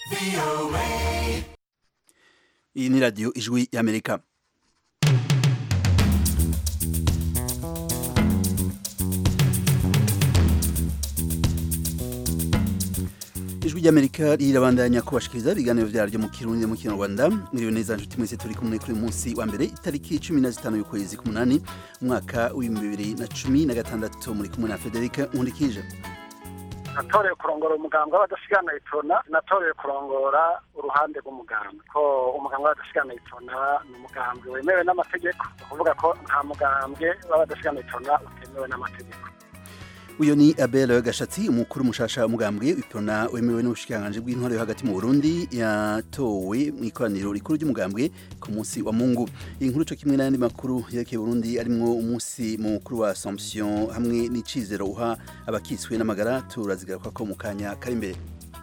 iyi ni radiyo ijwi y'amerika ijwi ry'amerika rirabandanya kubashikiriza ibiganiro vyaryo mu kirundi mu kinyarwanda mwiriwe neza nshuti mwese turi kumwe kuri uyu munsi wa mbere itariki cumi na zitanu y'ukwezi k'umunani umwaka w'ibihumbi bibiri na cumi na gatandatu muri kumwe na federika nkundikije natoreye kurongora umuganga w'abadasigana itona natoreye kurongora uruhande rw'umuganga ko umuganga w'abadasigana itona ni umugambwe wemewe n'amategeko ni ukuvuga ko nta mugambwe w'abadasigana itona utemewe n'amategeko uyu ni abel gashatsi umukuru mushasha w'umugambwe ipona wemewe n'ubushikiranganji bw'intwaro yo hagati mu burundi yatowe mu ikoraniro rikuru ry'umugambwe ku munsi wa mungu iyi nkuru co kimwe n'ayandi makuru yerekeye burundi arimwo umunsi mukuru wa assomption hamwe n'icizero uha abakiswe n'amagara turazigaruka ko mu kanya kari imbere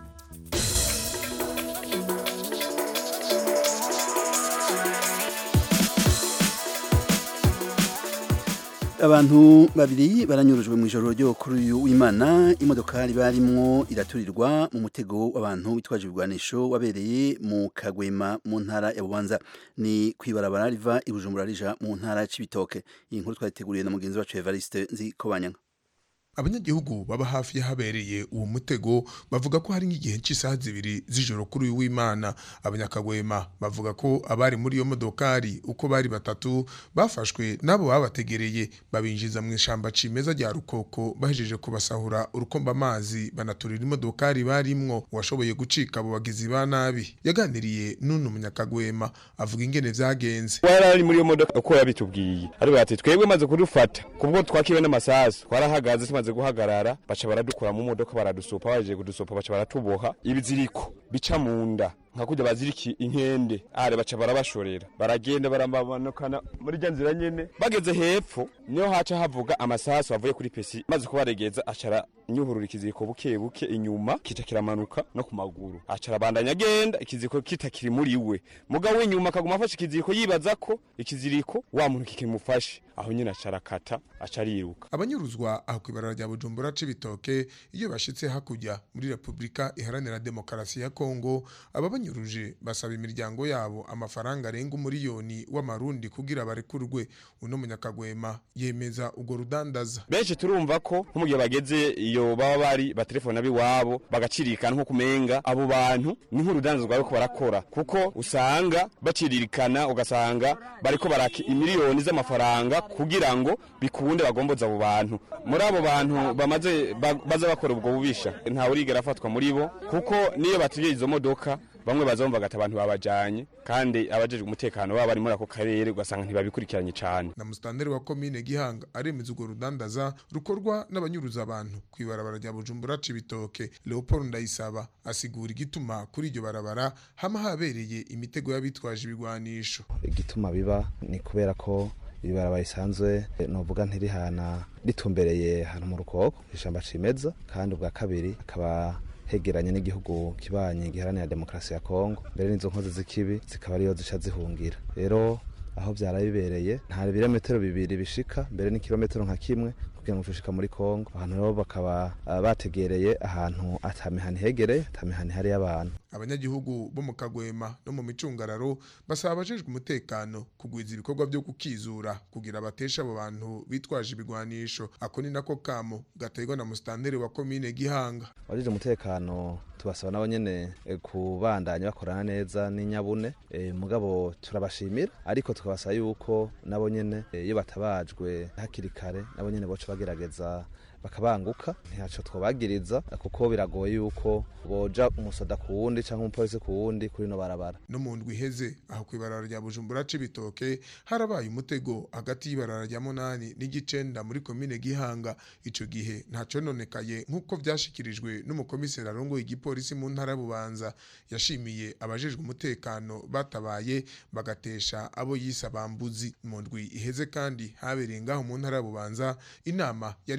abantu babiri baranyurujwe mu ijoro ryo kuri uyu w'imana imodokari barimwo iraturirwa mu mutego w'abantu bitwaje ibigwanisho wabereye mu kagwema mu ntara ya bubanza ni kwibarabara riva i bujumbura rija mu ntara ya cibitoke iyi nkuru twayiteguriye na mugenzi wacu evariste nzi kobanyanga abanyagihugu baba hafi y'ahabereye uwo mutego bavuga ko hari nk'igihe cy'isaha zibiri z'ijoro kuri uyu w'imana abanyakagwema bavuga ko abari muri iyo modokari uko bari batatu bafashwe n'abo babategereye babinjiza mu ishamba cimeza rya rukoko bahejeje kubasahura urukomba amazi banaturira imodokari barimwo uwashoboye gucika abo bagizi ba nabi yaganiriye n'uno munyakagwema avuga ingene vyagenze wari ari muri iyo modoka uko yabitubwiye ariko ati twebwe maze kudufata kubwo twakiwe n'amasasu twarahagaze tumaze guhagarara baca baradukura mu modoka baradusopa baje kudusopa baca baratuboha ibiziriko bica mu nda nka kurya baziriki inkende are baca barabashorera baragenda baramanukana muri rya nzira nyene bageze hepfo niyo haca havuga amasasu avuye kuri pesi maze kubaregeza acara nyuhurura ikiziriko buke buke inyuma kita kiramanuka no ku maguru acara bandanya agenda ikiziriko kitakiri muri we mugabo w'inyuma akaguma afashe ikiziriko yibaza ko ikiziriko wa muntu kikimufashe aho nyine acara kata aca ariruka abanyuruzwa aho kwibarara rya bujumbura c'ibitoke iyo bashitse hakurya muri repubulika iharanira demokarasi ya kongo aba banyuruje basaba imiryango yabo amafaranga arenga umuriyoni w'amarundi kugira barekurwe uno munyakagwema yemeza urwo rudandaza benshi turumva ko nko mu gihe bageze iyo baba bari batelefona b'iwabo bagacirikana nko kumenga abo bantu ni nk'urudandaza bariko barakora kuko usanga baciririkana ugasanga bariko baraka imiliyoni z'amafaranga kugira ngo bikunde bagomboza abo bantu muri abo bantu bamaze baza bakora ubwo bubisha ntawe urigera afatwa muri bo kuko niyo batubwiye izo modoka bamwe bazumva gata abantu babajanye kandi abajejwe umutekano baba bari muri ako karere ugasanga ntibabikurikiranye cyane na musitanteri wa komine gihanga aremeza urwo rudandaza rukorwa n'abanyuruza abantu ku ibarabara rya bujumbura cibitoke leopold ndayisaba asigura igituma kuri iryo barabara hama habereye imitego y'abitwaje ibigwanisho igituma biba ni kubera ko ibarabara risanzwe novuga ntirihana ritumbereye hano mu rukoko ishamba cimeza kandi ubwa kabiri akaba hegeranye n'igihugu kibanyi giharanira demokarasi ya kongo mbere n'izo nkozi z'ikibi zikaba ariyo zica zihungira rero aho byara bibereye nta birometero bibiri bishika mbere n'ikirometero nka kimwe kugira ngo tushika muri kongo abantu rero bakaba bategereye ahantu atamihani hegereye atamihani hari y'abantu abanyagihugu bo mu kagwema no mu micungararo basaba abajejwe umutekano kugwiza ibikorwa byo kukizura kugira batesha abo bantu bitwaje ibigwanisho ako ni nako kamo gaterwa na musitanteri wa komine gihanga abajejwe umutekano tubasaba nabo nyene kubandanya bakorana neza n'inyabune e, mugabo turabashimira ariko tukabasaba yuko nabo nyene iyo batabajwe hakiri kare nabo nyene boca bagerageza bakabanguka ntaco twobagiriza kuko biragoye yuko boja umusoda ku wundi canke umupolisi ku wundi kuri no barabara no mu ndwi iheze aho kwibarara rya bujumbura c'ibitoke harabaye umutego hagati y'ibarara rya munani n'igicenda muri komine gihanga ico gihe ntaco nonekaye nk'uko vyashikirijwe n'umukomiseri arongoye igipolisi mu ntara bubanza yashimiye abajejwe umutekano batabaye bagatesha abo yise abambuzi mu ndwi iheze kandi habereye ngaho mu ntara bubanza inama yari irongowe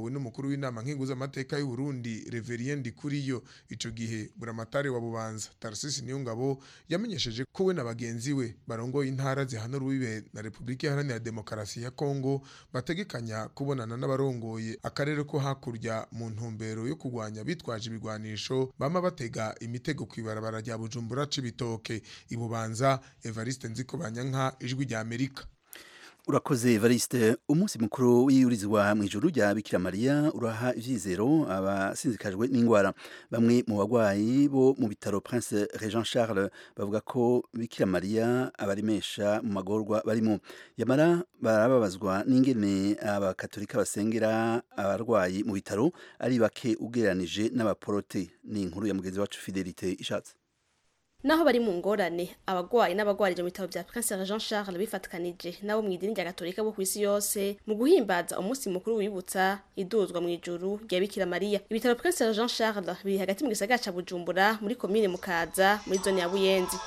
yarongowe n'umukuru w'inama nkenguzamateka y'u Burundi Reverien Ndikuriyo ico gihe buramatari wa Bubanza Tarcisse Niyongabo yamenyesheje ko we na bagenzi we barongoye intara zihana urubibe na Republika Iharanira Demokarasi ya Kongo bategekanya kubonana n'abarongoye akarere ko hakurya mu ntumbero yo kurwanya bitwaje ibigwanisho bama batega imitego kwibarabara rya Bujumbura cibitoke ibubanza Evariste Nziko Banyanka ijwi rya Amerika urakoze Evariste umunsi mukuru w'iyurizwa mu ijuru rya Bikira Maria uraha ivyizero abasinzikajwe n'ingwara bamwe mu bagwayi bo mu bitaro Prince Regent Charles bavuga ko Bikira Maria abarimesha mu magorwa barimo yamara barababazwa n'ingene abakatolika basengera abarwayi mu bitaro ari bake ugereranije n'abaporote ni inkuru ya mugenzi wacu Fidelite ishatse naho bari mu ngorane abagwayi n'abagwarije mu bitaro vya Prince Jean Charles bifatikanije nabo mu idini rya Gatolika bo kwisi yose mu guhimbaza umunsi mukuru wibutsa iduzwa mu ijuru rya Bikira Maria ibitaro Prince Jean Charles biri hagati mu gisagara ca Bujumbura muri komine Mukaza muri zone ya Buyenzi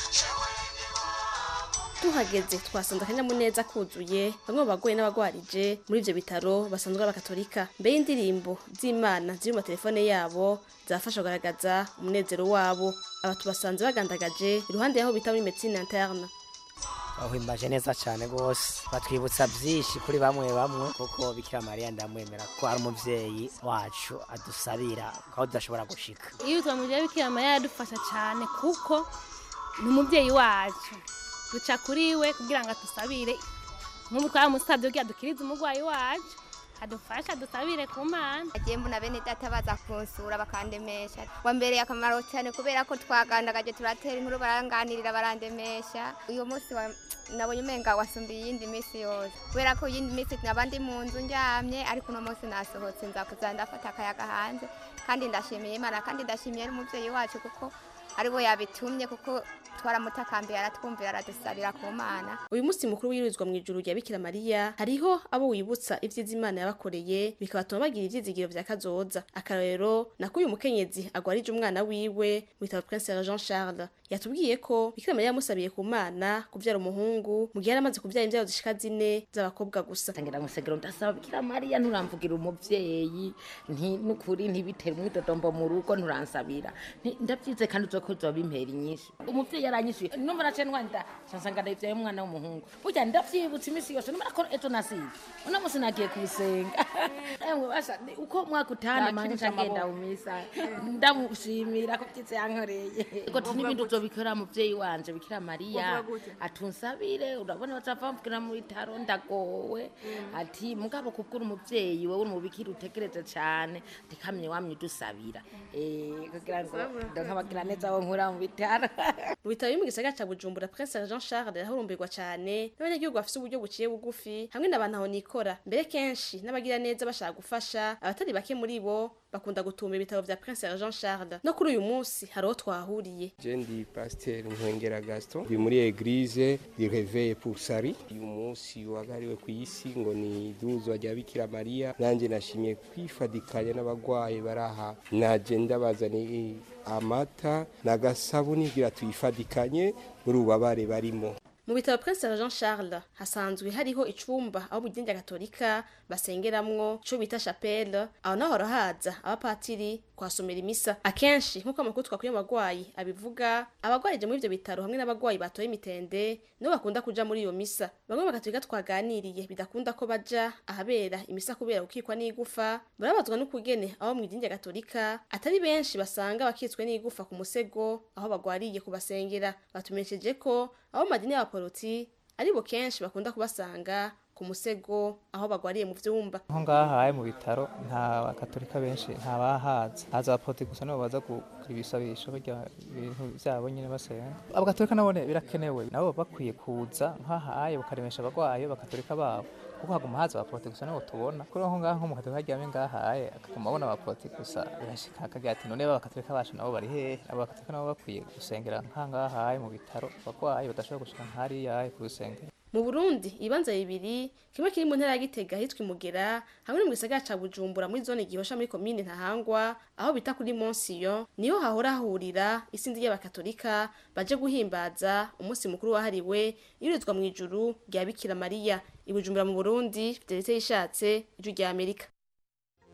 tuhageze twasanze akanyamuneza kuzuye bamwe mu bagoye n'abagwarije muri ivyo bitaro basanzwe abakatolika mbere y'indirimbo z'imana ziri mu matelefone yabo zafasha kugaragaza umunezero wabo aba tubasanze bagandagaje iruhande yaho bita muri medecine interne bahimbaje neza cyane rwose batwibutsa byinshi kuri bamwe bamwe kuko bikira mariya ndamwemera ko ari umubyeyi wacu adusabira aho tudashobora gushika iyo twamuje bikira mariya yadufasha cyane kuko ni umubyeyi wacu duca kuri we kugira ngo adusabire nk'ubu twamusabye kugira dukirize umurwayi wacu adufasha dusabire ku mana agiye mbona bene data baza kunsura bakandemesha wambereye akamaro cyane kubera ko twagandagaje turatera inkuru baranganirira barandemesha uyu munsi wa nabonye umenga wasumbiye iyindi minsi yose kubera ko iyindi minsi naba ndi mu nzu ndyamye ariko uno munsi nasohotse nza kuza ndafata akayaga hanze kandi ndashimiye imana kandi ndashimiye n'umubyeyi wacu kuko aribo yabitumye kuko twaramutakambira aratwumvira aradusabira ku mana uyu munsi mukuru wirizwa mu ijuru rya Bikira Maria hariho abo wibutsa ivyiza Imana yabakoreye bikabatuma bagira ivyizigiro vya kazoza akarorero nako uyu mukenyezi agwarije umwana wiwe mu bitaro Prince Jean Charles yatubwiye ko Bikira Maria yamusabiye ku mana kuvyara umuhungu mu gihe yaramaze kuvyara imvyaro zishika zine z'abakobwa gusa tangira musegero ndasaba Bikira Maria nturamvugira umuvyeyi nti nukuri ntibitere umwidodombo mu rugo nturansabira ndavyize kandi uzokoza bimpera inyinshi umuvyeyi yaranyishuye numva nace ndwanda nsanga ndavyaye umwana w'umuhungu burya ndavyibutsa imisi yose numva ko ejo nasize uno musi nagiye kusenga emwe basha uko mwaka utana manje ngenda umisa ndamushimira ko vyize yankoreye ko n'ibindi uzobikora muvyeyi wanje bikira Maria atunsabire urabona bazava mvukira mu bitaro ndagowe ati mugabo kubwira umuvyeyi wewe umubikira utegereze cane ndikamye wamye udusabira eh kugira ngo ndonkabagira neza wo nkura mu bitaro mu bitaro biri mu gisagara ca Bujumbura Prince Jean Charles yarahurumbirwa cane n'abanyagihugu bafise uburyo buciye bugufi hamwe n'abantu aho nikora mbere kenshi n'abagira neza bashaka gufasha abatari bake muri bo bakunda gutumba ibitaro vya Prince Jean Charles no kuri uyu munsi hariho twahuriye je ndi pasteur Nkengera Gaston ndi muri eglise di Réveil pour Sari uyu munsi wagariwe ku isi ngo ni duzwa rya Bikira Maria nanje nashimye kwifadikanya n'abagwayi baraha naje ndabazaniye amata n'agasabuni kugira tuyifadikanye muri ubabare barimo mu bitaro Prince Jean Charles hasanzwe hariho icumba aho mu rya Gatolika basengeramwo cyo bita chapelle aho naho harahaza abapatiri kwasomera imisa akenshi nk'uko amakuru twakuye abagwayi abivuga abagwarije muri ivyo bitaro hamwe n'abagwayi batoye imitende nibo bakunda kuja muri iyo misa bamwe mu Gatolika twaganiriye bidakunda ko baja ahabera imisa kubera gukikwa n'igufa barabazwa n'ukugene aho mu rya Gatolika atari benshi basanga bakitswe n'igufa ku musego aho bagwariye kubasengera batumenyesheje ko aho madini y'abaporoti aribo kenshi bakunda kubasanga ku musego aho bagwariye mu vyumba aho ngaha mu bitaro nta bakatolika benshi nta bahaza haza abaporoti gusa nibo baza kugira ibisabisho barya ibintu vyabo nyene basenga abakatolika nabone birakenewe nabo bakwiye kuza nk'ahaye bakaremesha abagwayi bakatolika babo kuko haguma haza abaporoti gusa nibo tubona kuri aho ngaho mu katolika aryamye ngahaye akaguma abona abaporoti gusa birashika akagira ati none abakatolika bacu nabo bari hehe abo bakatolika nabo bakwiye gusengera nk'ahangahaye mu bitaro abagwayi badashobora gushika nk'hariyaye ku rusengero mu Burundi ibanza bibiri kimwe kiri mu ntara ya Gitega hitwa Imugera hamwe no mu gisagara ca Bujumbura muri zone gihosha muri komine Ntahangwa aho bita kuri Monsiyo niho hahora hahurira isindi y'abakatolika baje guhimbaza umunsi mukuru wahariwe irizwa mu ijuru rya Bikira Maria i Bujumbura mu Burundi Fidelite yishatse ijuru rya Amerika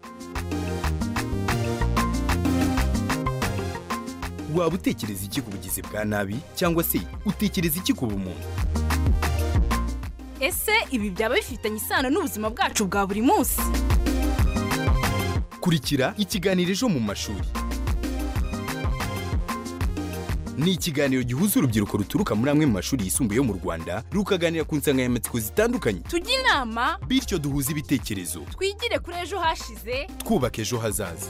waba utekereza iki ku bugizi bwa nabi cyangwa se utekereza iki ku bumuntu ese ibi byaba bifitanye isano n'ubuzima bwacu bwa buri munsi kurikira ikiganiro ejo mu mashuri ni ikiganiro gihuza urubyiruko ruturuka muri amwe mu mashuri yisumbuye yo mu rwanda rukaganira ku nsanganyamatsiko zitandukanye tujye inama bityo duhuze ibitekerezo twigire kuri ejo hashize twubaka ejo hazaza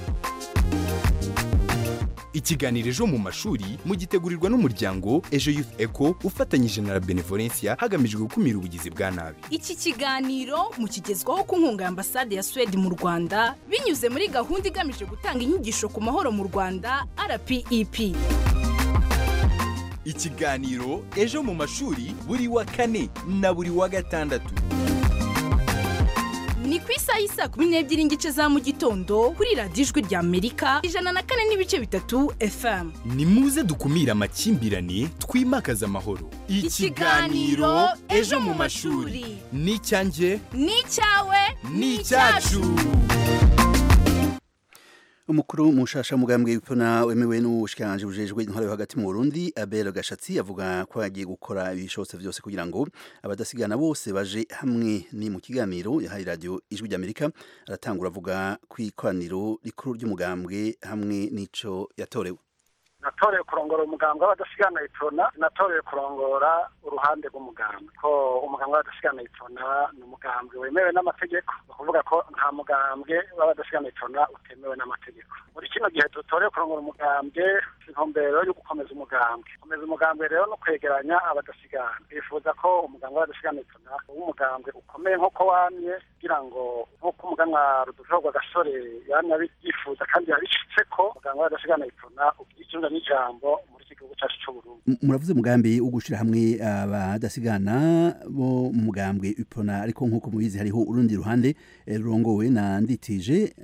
ikiganiro ejo mu mashuri mugitegurirwa n'umuryango ejo youth eco ufatanyije na la benevolencia hagamijwe gukumira ubugizi bwa nabi iki kiganiro mukigezwaho ku nkunga ya ambasade ya suwede mu rwanda binyuze muri gahunda igamije gutanga inyigisho ku mahoro mu rwanda rpep ikiganiro ejo mu mashuri buri wa kane na buri wa gatandatu ni ku isaha y'isa kumi n'ebyiri n'igice za mu gitondo kuri radiyo ijwi rya amerika ijana na kane n'ibice bitatu fm ni muze dukumire amakimbirane twimakaze amahoro Ikiganiro Ejo mu mashuri. ni icyanjye ni icyawe ni icyacu umukuru mushasha mugambwe w'ipfuna wemewe n'ubushikiranganje bujejwe intwaro yo hagati mu Burundi Abel Gashatsi avuga ko yagiye gukora ibishobotse byose kugira ngo abadasigana bose baje hamwe ni mu kiganiro yahaye radio ijwi ry'Amerika aratangura avuga ku ikoraniro rikuru ry'umugambwe hamwe n'ico yatorewe natorewe kurongora umugambwe w'abadasigana itona natorewe kurongora uruhande rw'umugambwe ko umugambwe w'abadasigana itona ni umugambwe wemewe n'amategeko ni ukuvuga ko nta mugambwe w'abadasigana itona utemewe n'amategeko muri kino gihe dutorewe kurongora umugambwe intumbero yo gukomeza umugambwe gukomeza umugambwe rero no kwegeranya abadasigana bifuza ko umugambwe w'abadasigana itona w'umugambwe ukomeye nk'uko wamye kugira ngo nk'uko umuganwa rudujogwa gasore yamye abyifuza kandi yabishitse ko umugambwe w'abadasigana itona ugira ikirundo n'ijambo muri iki gihugu cyacu cy'uburundi M- muravuze umugambi wo gushira hamwe abadasigana bo mu mugambwe ipona ariko nk'uko mubizi hariho urundi ruhande eh, rurongowe na nditije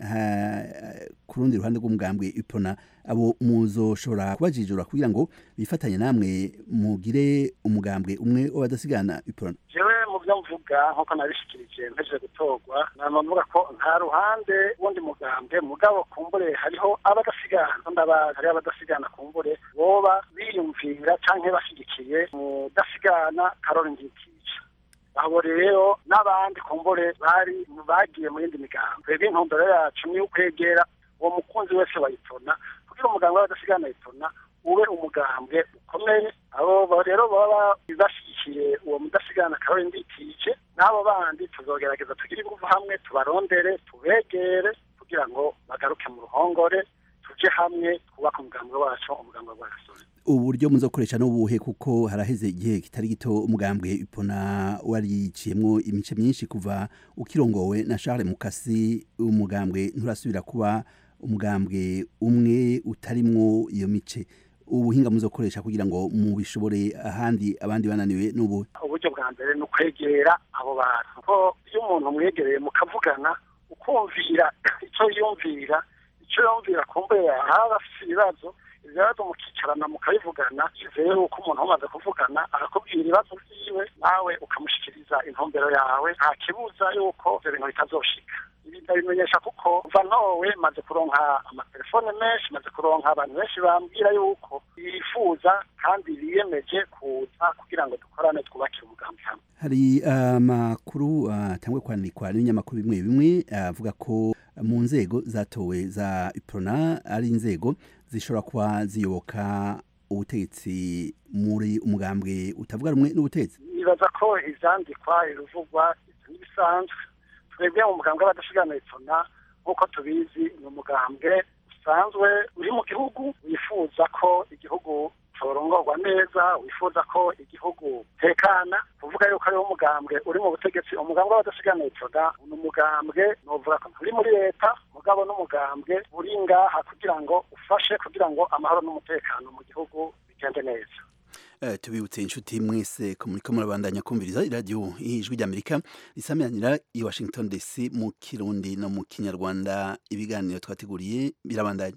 ha- ku rundi ruhande rw'umugambwe ipona abo muzoshobora kubajijura kugira ngo bifatanye namwe mugire umugambwe umwe w'abadasigana ipona jewe mu byo mvuga nk'uko nabishikirije mpejeje gutorwa nama mvuga ko nta ruhande wundi mugambwe mugabo kumbure hariho abadasigana ndabazi hariho abadasigana kumbure boba biyumvira canke bashyigikiye mudasigana karori ngikije abo rero n'abandi kumbure bari bagiye mu yindi migambo twebwe intumbero yacu ni ukwegera uwo mukunzi wese wayitona kugira umugambwe w'abadasigana yitona ube umugambwe ukomeye abo ba- rero baba bashyigikiye uwo mudasigana karori ndikije n'abo bandi tuzogerageza tugire ingufu hamwe tubarondere tubegere kugira ngo bagaruke mu ruhongore tuje hamwe twubake umugambi wacu umugambi w'agasore uburyo muzokoresha n'ubuhe kuko haraheze igihe kitari gito umugambwe ipona wariciyemwo imice myinshi kuva ukirongowe na Charles Mukasi umugambwe nturasubira kuba umugambwe umwe utarimwo iyo mice ubuhinga muzokoresha kugira ngo mubishobore ahandi abandi bananiwe n'ubu uburyo bwa mbere ni ukwegera abo bantu ko iyo umuntu umwegereye mukavugana ukumvira icyo yumvira icyo yumvira kumbe haba afite ibibazo ibyo bibazo mukicarana mukabivugana izeye yuko umuntu umaze kuvugana arakubwira ibibazo byiwe nawe ukamushyikiriza intumbero yawe nta kibuza yuko ibyo bintu bitazoshika ibi ndabimenyesha kuko kuva nowe maze kuronka amatelefone menshi maze kuronka abantu benshi bambwira yuko bifuza kandi biyemeje kuza kugira ngo dukorane twubakire umugambi hamwe hari amakuru atangwe kwandikwa n'ibinyamakuru bimwe bimwe avuga ko mu nzego zatowe za iprona ari inzego zishobora kuba ziyoboka ubutegetsi muri umugambwe utavuga rumwe n'ubutegetsi nibaza ko ivyandikwa iruvugwa ivyo n'ibisanzwe twebwe mu mugambwe w'abadashigana itona nk'uko tubizi ni umugambwe usanzwe uri mu gihugu wifuza ko igihugu corongorwa neza wifuza ko igihugu tekana kuvuga yuko ariwo umugambwe uri mu butegetsi umugambwe w'abadashigana itona ni umugambwe novuga ko uri muri leta mugabo n'umugambwe uri ngaha kugira ngo ufashe kugira ngo amahoro n'umutekano mu gihugu bigende neza Uh, tubibutse inshuti mwese ko muriko murabandanya kumviriza iradiyo ijwi ry'amerika risamiranira i washington dc mu kirundi no mu kinyarwanda ibiganiro twateguriye birabandanya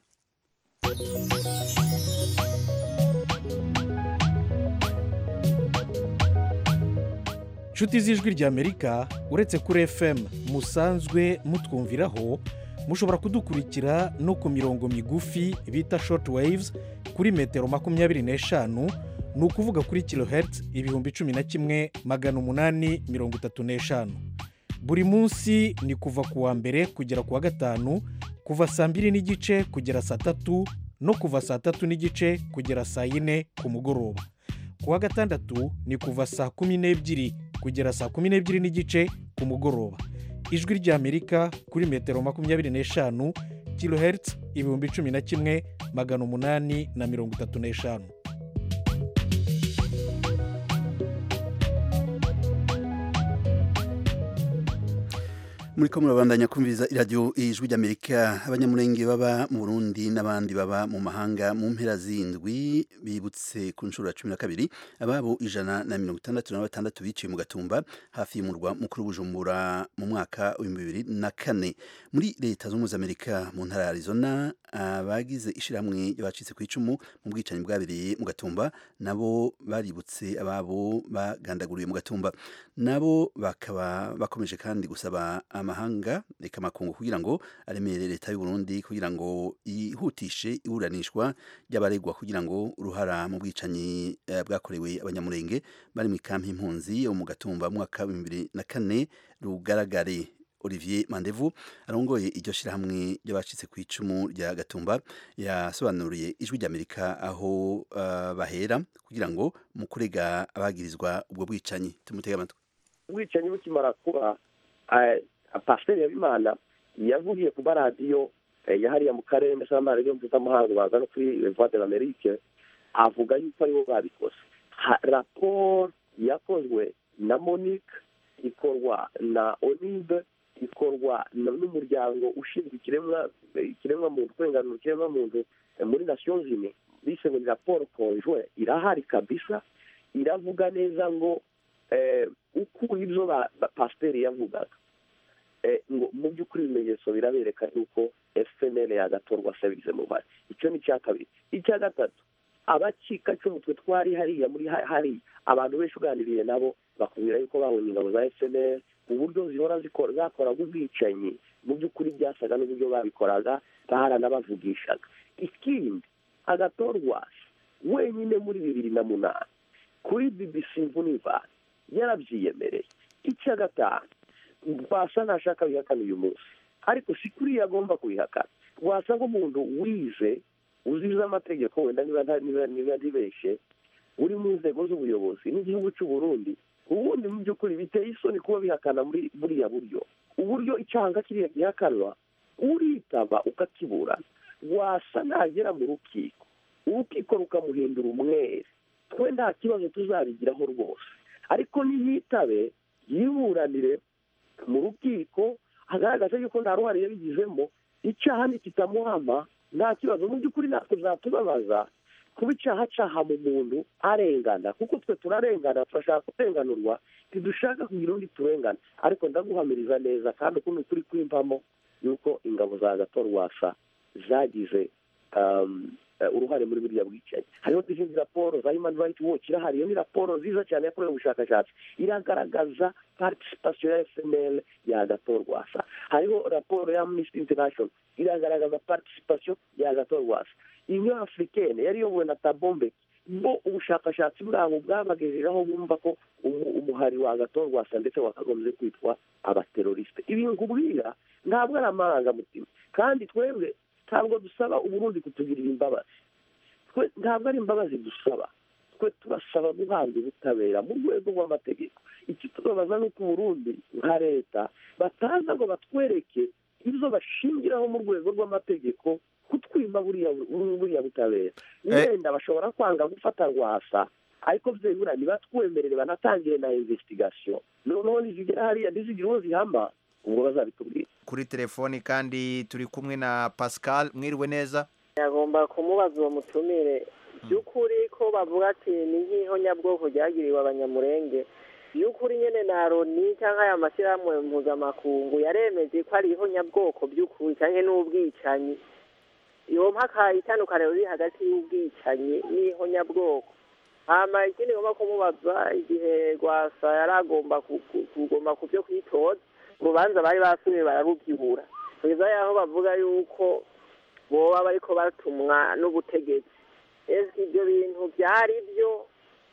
nshuti z'ijwi ry'amerika uretse kuri fm musanzwe mutwumviraho mushobora kudukurikira no ku mirongo migufi bita short waves kuri metero makumyabiri n'eshanu ni ukuvuga kuri kilohertz ibihumbi cumi na kimwe magana umunani mirongo itatu n'eshanu buri munsi ni kuva ku wa mbere kugera ku wa gatanu kuva saa mbiri n'igice kugera saa tatu no kuva saa tatu n'igice kugera saa yine ku mugoroba ku wa gatandatu ni kuva saa kumi n'ebyiri kugera saa kumi n'ebyiri n'igice ku mugoroba ijwi ry'amerika kuri metero makumyabiri n'eshanu kilohertz ibihumbi cumi na kimwe magana umunani na mirongo itatu n'eshanu muri ko murabandanya kumviriza iradiyo ijwi ry'amerika abanyamurenge baba mu burundi n'abandi baba mu mahanga mu mpera z'indwi bibutse ku nshuro ya cumi na kabiri ababo ijana na mirongo itandatu na batandatu biciye mu gatumba hafi y'umurwa mukuru bujumbura mu mwaka w'ibihumbi bibiri na kane muri leta zunze ubumwe za amerika mu ntara ya arizona abagize ishyirahamwe ry'abacitse ku icumu mu bwicanyi bwabereye mu gatumba nabo baributse ababo bagandaguriwe mu gatumba nabo bakaba bakomeje kandi gusaba amahanga reka amakungu kugira ngo aremere leta y'u Burundi kugira ngo yihutishe iburanishwa ry'abaregwa kugira ngo uruhara mu bwicanyi eh, bwakorewe abanyamurenge bari mu ikampi impunzi yo mu gatumba mu mwaka wa bibiri na kane rugaragare Olivier Mandevu arongoye iryo shirahamwe ry'abacitse ku icumu rya Gatumba yasobanuriye ijwi ry'Amerika aho uh, bahera kugira ngo mu kurega abagirizwa ubwo bwicanyi tumutega amatwi ubwicanyi bukimara kuba pasiteri yabimana yavugiye ku maradiyo yahariye mu karere ndetse n'amaradiyo mpuzamahanga baza no kuri voix de l'amerique avuga yuko aribo babikoze raporo yakozwe na monique ikorwa na onibe ikorwa n'umuryango ushinzwe ikiremwa muntu kurenganura ikiremwa muntu muri nations unies bise ngo ni raporo konjwe irahari kabisa iravuga neza ngo uko ibyo pasiteri yavugaga ngo mu by'ukuri ibimenyetso birabereka yuko fpr yagatorwa asabize mu bari icyo ni icya kabiri icya gatatu abacika cy'umutwe twari hariya muri hariya abantu benshi uganiriye nabo bakubwira yuko babonye ingabo za fpr uburyo zihora zakoraga ubwicanyi mu by'ukuri byasaga n'uburyo babikoraga baharanabavugishaga ikindi agatorwa wenyine muri bibiri na munani kuri bbc mvunivani yarabyiyemereye icya gatanu rwasa ntashaka bihakana uyu munsi ariko si kuriya agomba kubihakana rwasa nk'umuntu wize uzize amategeko wenda niba ntibeshye uri mu nzego z'ubuyobozi n'igihugu cy'u Burundi ubundi mu by'ukuri biteye isoni kuba bihakana muri buriya buryo uburyo icyaha kiriya gihakanwa uritaba ukakiburana wasa nagera mu rukiko urukiko rukamuhindura umwere twe nta kibazo tuzabigiraho rwose ariko niyitabe yiburanire mu rukiko agaragaza yuko nta ruhare yabigizemo icyaha nikitamuhama nta kibazo mu by'ukuri natwe zatubabaza kuba icyaha cyaha mu muntu arengana kuko twe turarengana turashaka kurenganurwa ntidushaka kugira undi turengana ariko ndaguhamiriza neza kandi ukuntu turi kwimpamo yuko ingabo za gatorwasa zagize uruhare muri buriya bwicanyi hariho n'izindi raporo za human rights watch irahari iyo ni raporo nziza cyane yakorewe ubushakashatsi iragaragaza participation ya fml ya gatorwasa hariho raporo ya amnesty international iragaragaza participation ya gatorwasa union africaine yari iyobowe na tabombe bo ubushakashatsi bwabo bwabagejejeho bumva ko umuhari wa gatorwasa ndetse wakagombye kwitwa abateroriste ibi nkubwira ntabwo ari amarangamutima kandi twebwe ntabwo dusaba uburundi kutugirira imbabazi twe ntabwo ari imbabazi dusaba twe turasaba guhabwa ubutabera mu rwego rw'amategeko iki tubabaza ni uko uburundi nka leta bataza ngo batwereke ibyo bashingiraho mu rwego rw'amategeko kutwima buriya butabera wenda bashobora kwanga gufata rwasa ariko byibura ntibatwemerere banatangire na investigation noneho nizigera hariya ntizigire uwo zihama ubwo bazabitubwira kuri telefoni kandi turi kumwe na pascal mwiriwe neza yagomba kumubaza uwo mutumire by'ukuri ko bavuga ati ni nk'ihonyabwoko ryagiriwe abanyamurenge by'ukuri nyine na loni cyangwa aya mashyirahamwe mpuzamakungu yaremeje ko ari ihonyabwoko by'ukuri cyangwa n'ubwicanyi iyo mpaka itandukaniro riri hagati y'ubwicanyi n'ihonyabwoko hama ikindi ngomba kumubaza igihe rwasa yari agomba kugomba ku byo kwitoza urubanza bari basubiye bararubyibura kugeza yaho bavuga yuko boba bariko batumwa n'ubutegetsi ese ibyo bintu byari byo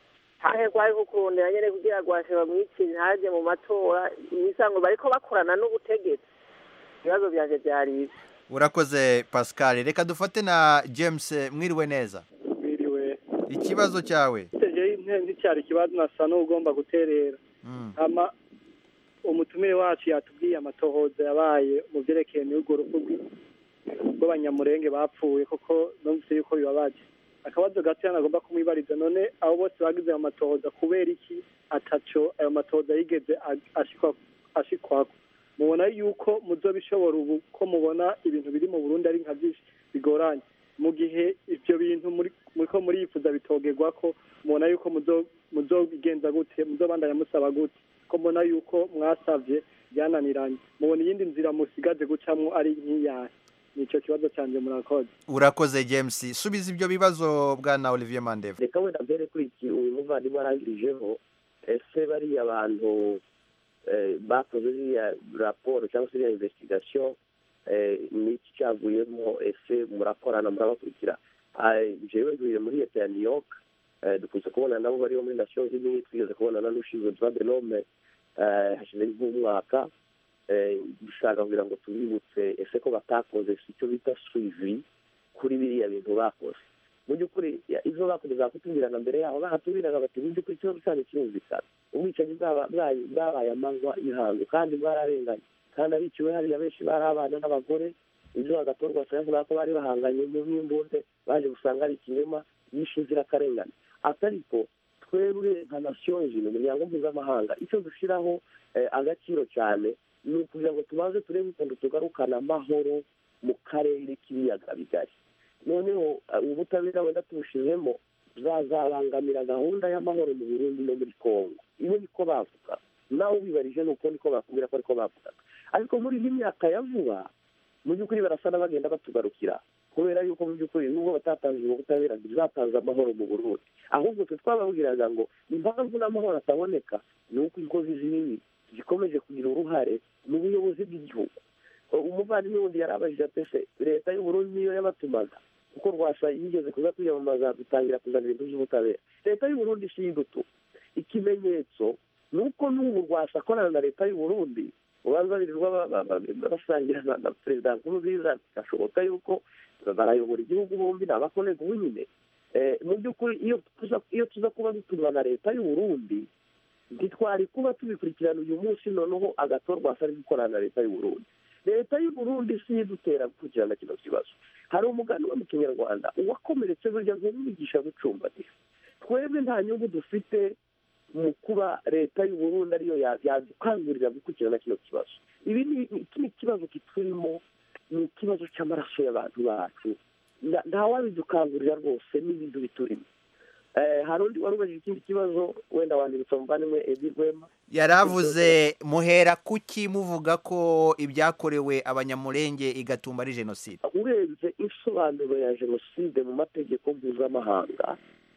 canke kwari kukurondera nyene kugira ngo bashe bamwicire ntaje mu matora imisango bariko bakorana n'ubutegetsi ibibazo vyanje vyari ivyo urakoze pascal reka dufate na james mwiriwe neza Mwiriwe. ikibazo cyawe Iteje nticyari ikibazo nasa n'ugomba guterera. Hama umutumire wacu yatubwiye amatohoza yabaye mu byerekeye n'urwo rupfu rw'i- rw'abanyamurenge bapfuye koko numvise yuko bibabaje. Akabazo gato nagomba kumwibariza none abo bose bagize ayo matohoza kubera iki ataco ayo matohoza yigeze ag- ashikwa ashikwako mubona yuko muzobishobora ubu ko mubona ibintu biri mu Burundi ari nka byinshi bigoranye mu gihe ivyo bintu muri muriko murifuza bitogerwa ko mubona yuko muzo muzobigenza gute muzobandanya musaba gute ko mbona yuko mwasavye byananiranye mubona iyindi nzira musigaje gucamwo ari nk'iyahe nico kibazo canje murakoze urakoze james subiza ibyo bibazo bwana olivier mandeva reka wenda mbere kuri iki uyu muvandimwe arangirijeho ese bariya bantu eh, bakoze ziriya raporo cyangwa se iriya investigation eh, ni iki cyavuyemo ese murakorana murabakurikira Ah, jewe ntuye muri leta ya new york eh, dukunze kubona nabo bariho muri nations unies twigeze kubonana n'ushinzwe droit de l'homme eh, hashize nk'umwaka eh, dushaka kugira ngo tubibutse ese ko batakoze icyo bita suivi kuri biriya bintu bakoze mu by'ukuri ya- izo bakomeza kutubwirana mbere yaho bahatubwiraga bati mu by'ukuri ikibazo cyanyu kirumvikana ubwicanyi bwaba- bwayo- bwabaye amanywa y'ihangu kandi bwararenganye kandi abiciwe hariya benshi bari abana n'abagore ibyo bagatorwa bavuga ko bari bahanganye mu n'imbunde baje gusanga ari ikinyoma yishe inzirakarengane atariko twebwe nka nation jine umuryango mpuzamahanga icyo dushyiraho eh, agaciro cyane ni ukugira ngo tubanze turebe ukuntu tugarukana amahoro mu karere k'ibiyaga bigari noneho uh, ubutabera wenda tubushizemo zazabangamira gahunda y'amahoro mu burundi no muri kongo iyo niko bavuga nawe ubibarije ni uko niko bakubwira ko ariko bavugaga ariko muri iyi myaka ya vuba mu by'ukuri barasa n'abagenda batugarukira kubera yuko mu by'ukuri nubwo batatanze ubwo butabera ntibizatanze amahoro mu burundi ahubwo twe twababwiraga ngo impamvu n'amahoro ataboneka ni uko inkozi z'ibibi zikomeje kugira uruhare mu buyobozi bw'igihugu umuvandimwe wundi yarabajije ati ese leta y'uburundi niyo yabatumaga kuko rwasa yigeze kuza kwiyamamaza dutangira kuzana ibintu by'ubutabera leta y'uburundi si idutu ikimenyetso ni uko n'ubu rwasa akorana na leta y'uburundi ubanza birirwa ba- ba- ba- basangira na na perezida nkurunziza bigashoboka yuko barayobora igihugu bombi ni abakonego nyine Eh, mu by'ukuri iyo tuza iyo tuza kuba dutumwa na leta y'uburundi ntitwari kuba tubikurikirana uyu munsi noneho agatorwa asa ari gukorana na leta y'uburundi leta y'uburundi si yo idutera gukurikirana kino kibazo hari umugani wo mu kinyarwanda uwakomeretse burya ntumwigisha gucumbagira twebwe nta nyungu dufite mu kuba leta y'uburundi ariyo ya- yadukangurira gukurikirana kino kibazo ibi ni iki ni ikibazo kiturimo ni ikibazo cy'amaraso y'abantu bacu Nta- ntawabidukangurira rwose n'ibintu biturimo Eh, hari undi wari ubajije ikindi kibazo wenda wandibutsa umuvandimwe edi rwema yaravuze muhera kuki muvuga ko ibyakorewe abanyamurenge igatumba ari jenoside urebye insobanuro ya jenoside mu mategeko mpuzamahanga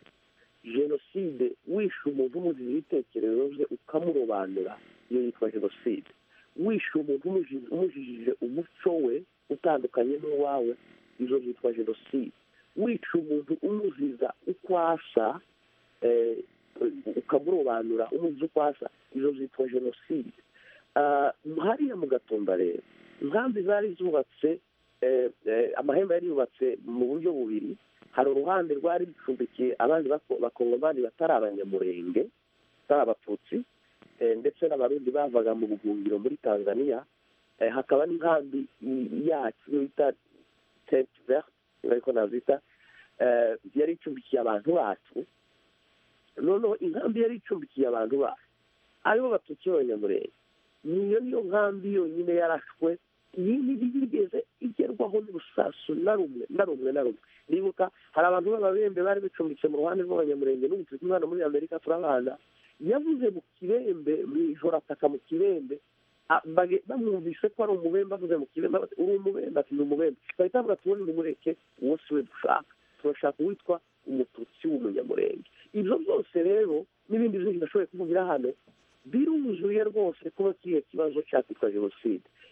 jenoside wishe umuntu umuziza ibitekerezo bye ukamurobanura iyo yitwa jenoside wishe umuntu umuji- umujijije umuco we utandukanye n'uwawe izo zitwa jenoside wica umuntu umuziza uko asa eh, ukamurobanura umuziza uko asa izo zitwa jenoside Ah, hariya mu gatumba rero inkambi zari zubatse eh, eh, amahembe yari yubatse mu buryo bubiri hari uruhande rwari rucumbikiye abandi bako- bakongomani batari abanyamurenge batari abatutsi eh, ndetse n'abarundi bavaga mu buhungiro muri tanzania eh, hakaba n'inkambi i- yacu iyo bita tente verte ariko nazita eh, yari icumbikiye abantu bacu noneho inkambi yari icumbikiye abantu bacu aribo batutsi b'abanyamurenge niyo niyo nkambi yonyine yarashwe iyindi ntiyigeze igerwaho n'urusasu na rumwe na rumwe na rumwe nibuka hari abantu b'ababembe bari bicumbitse mu ruhande rw'abanyamurenge n'ubu turi kumwe hano muri amerika turabana yavuze mu kibembe mu ijoro ataka mu kibembe a- bage- bamwumvise ko ari umubembe avuze mu kibembe bati, uri umubembe ati ni umubembe bahita bavuga ati ubundi nimureke uwo si we dushaka turashaka uwitwa umututsi w'umunyamurenge ibyo byose rero n'ibindi byinshi ndashoboye kuvugira hano biruzuye rwose kuba kiriya kibazo cyakwitwa jenoside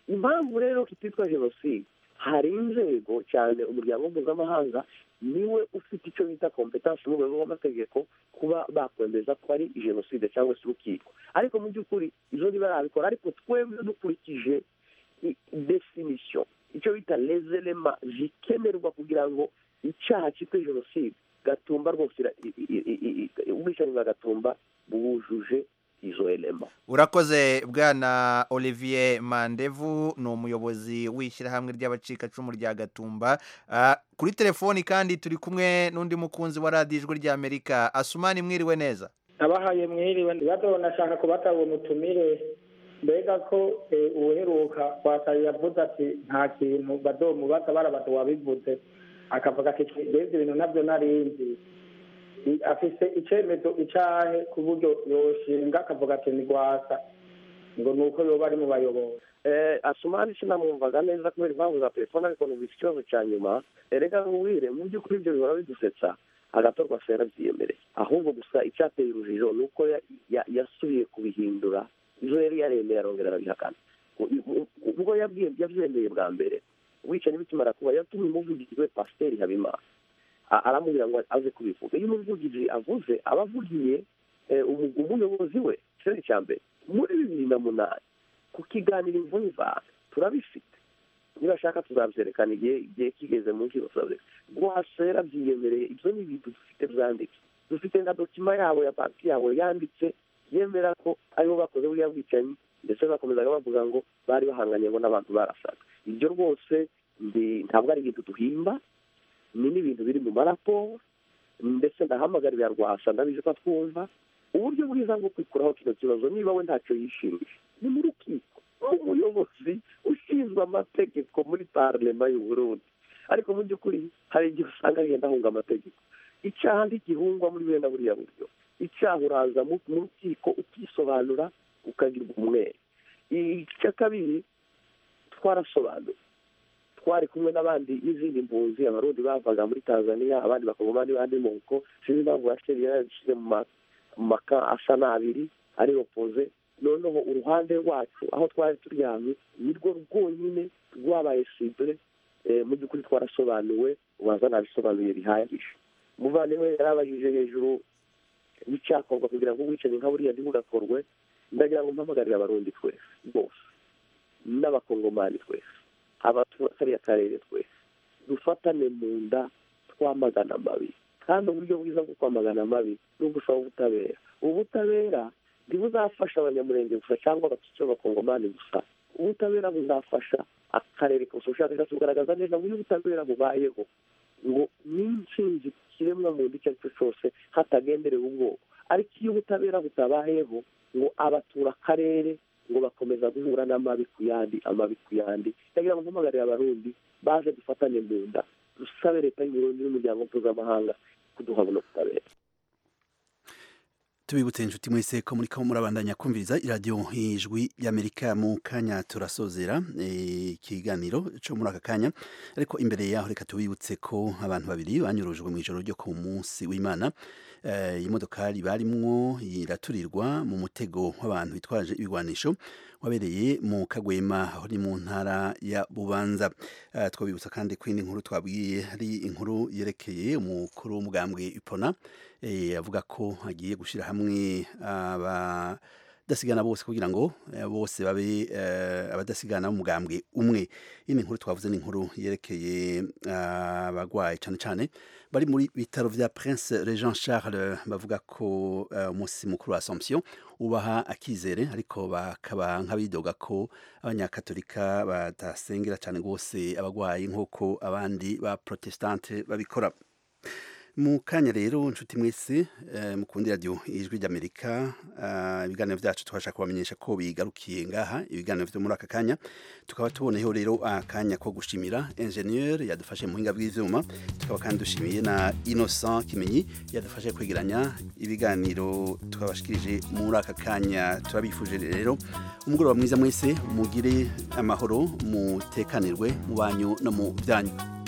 impamvu rero kititwa jenoside hari inzego cyane umuryango mpuzamahanga niwe ufite icyo bita kompetansi mu rwego rw'amategeko kuba bakwemeza ko ari jenoside cyangwa se urukiko ariko mu by'ukuri izo ntibarabikora ariko twebwe dukurikije i- definition icyo bita lezerema zikenerwa kugira ngo icyaha cyitwa jenoside gatumba rwose ira- i- i- i- i- ubwicanyi bwa gatumba bwujuje izo elema urakoze bwana olivier mandevu ni umuyobozi w'ishyirahamwe ry'abacikacumu rya gatumba Ah, kuri telefoni kandi turi kumwe n'undi mukunzi wa radiyo ijwi ry'amerika asumani mwiriwe neza abahaye mwiriwe bato nashaka kubata uwo mutumire mbega ko eh, uwuheruka kwataye yavuze ati nta kintu bazomubaza barabato wabivuze akavuga ati mbega ibintu nabyo narinzi I- afise icemezo icahe ku buryo yoshinga akavuga ati ni rwasa ngo ni uko yoba ari mu bayobozi eh, asumani sinamwumvaga neza kubera impamvu za telefone ariko numvise ikibazo cya nyuma erega nkubwire mu by'ukuri ibyo bihora bidusetsa agatorwa sera byiyemereye ahubwo gusa icyateye urujijo ni uko ya- ya- yasubiye kubihindura izo yari yaremeye arongera arabihakana U- u- ubwo yabwiye yabyemeye bwa mbere wicaye bikimara kuba yatumye umuvugizi we pasiteri habimana A- aramubwira ngo aze kubivuga iyo umuvugizi avuze aba avugiye eh, umu- umuyobozi we ikirere cya mbere muri bibiri na munani ku kiganiro imvune ivana turabifite niba ashaka tuzabyerekana igihe igihe kigeze mu nkiko tuzabyerekana rwasera byiyemereye ibyo ni ibintu dufite byanditse dufite nka dokima yabo ya banki yabo yanditse yemera ko aribo bakoze buriya bwicanyi ndetse bakomezaga bavuga ngo bari bahanganye ngo n'abantu barasaga ibyo rwose ndi- ntabwo ari ibintu duhimba ni n'ibintu biri mu maraporo ndetse ndahamagarira rwasa ndabizi ko twumva uburyo bwiza bwo kwikuraho kino kibazo niba we ntacyo yishimiye ni mu rukiko umuyobozi ushinzwe amategeko muri parlema y'u Burundi ariko mu by'ukuri hari igihe usanga agenda ahunga amategeko icyaha ntigihungwa muri bene buriya buryo icyaha uraza mu mu rukiko ukisobanura ukagirwa umwere icya kabiri twarasobanuye twari kumwe n'abandi n'izindi mpunzi abarundi bavaga muri tanzania abandi bakongomani bandi moko sinzi impamvu yaseri yarabishyize mu ma- mu maka asa n'abiri ari opoze noneho uruhande rwacu aho twari turyamye nirwo rwonyine rwabaye sibure eh, mu by'ukuri twarasobanuwe ubanza nabisobanuye bihagije umuvandimwe yarabajije hejuru y'icyakorwa kugira ngo ubwicanyi nka buriya ntibugakorwe ndagira ngo mpamagarire abarundi twese bose n'abakongomani twese abatura kariya karere twese dufatane mu nda twamagana amabi kandi uburyo bwiza bwo kwamagana amabi ni ugusaba ubutabera ubutabera ntibuzafasha abanyamurenge gusa cyangwa abacice b'abakongomani gusa ubutabera buzafasha akarere kose ubushakashatsi bugaragaza neza uburyo ubutabera bubayeho ngo n'intsinzi ku kiremwa muntu icyo ari cyo cyose hatagenderewe ubwoko ariko iyo ubutabera butabayeho ngo abatura akarere ngo bakomeza guhura n'amabi ku yandi amabi ku yandi ndagira ngo mpamagarire abarundi baje dufatane mu nda dusabe leta y'uburundi n'umuryango mpuzamahanga kuduha buno butabera tubibutse inshuti mwese ko muri ko murabandanya kumviriza iradiyo ijwi y'amerika mu kanya turasozera eh, ikiganiro cyo muri aka kanya ariko imbere yaho reka tubibutse ko abantu babiri banyurujwe mu ijoro ryo ku munsi w'imana Eh, imodokari barimwo iraturirwa mu mutego w'abantu bitwaje ibigwanisho wabereye mu kagwema aho ni mu ntara ya bubanza Eh, twabibutsa kandi ko indi nkuru twabwiye ari inkuru yerekeye umukuru w'umugambwe ipona eh, avuga ko agiye gushyira hamwe abadasigana bose kugira ngo eh, bose babe eh, abadasigana b'umugambwe umwe iyi ni inkuru twavuze ni inkuru yerekeye ah, abagwayi cyane cyane bari muri bitaro vya Prince Regent Charles bavuga ko eh, umunsi mukuru wa Assomption ubaha akizere ariko bakaba nk'abidoga ko abanyakatolika batasengera cyane rwose abagwayi nk'uko abandi ba protestante babikora mu kanya rero inshuti mwese eh, mukundi radio ijwi ry'amerika eh, ibiganiro byacu twashaka kubamenyesha ko bigarukiye ngaha ibiganiro byo muri aka kanya tukaba tuboneyeho rero akanya ko gushimira ingenieur yadufashe mu buhinga bw'ivyuma tukaba kandi dushimiye na innocent kimenyi yadufashe kwegeranya ibiganiro twabashikirije muri aka kanya turabifuje rero umugoroba mwiza mwese mugire amahoro mutekanirwe mu banyu no mu byanyu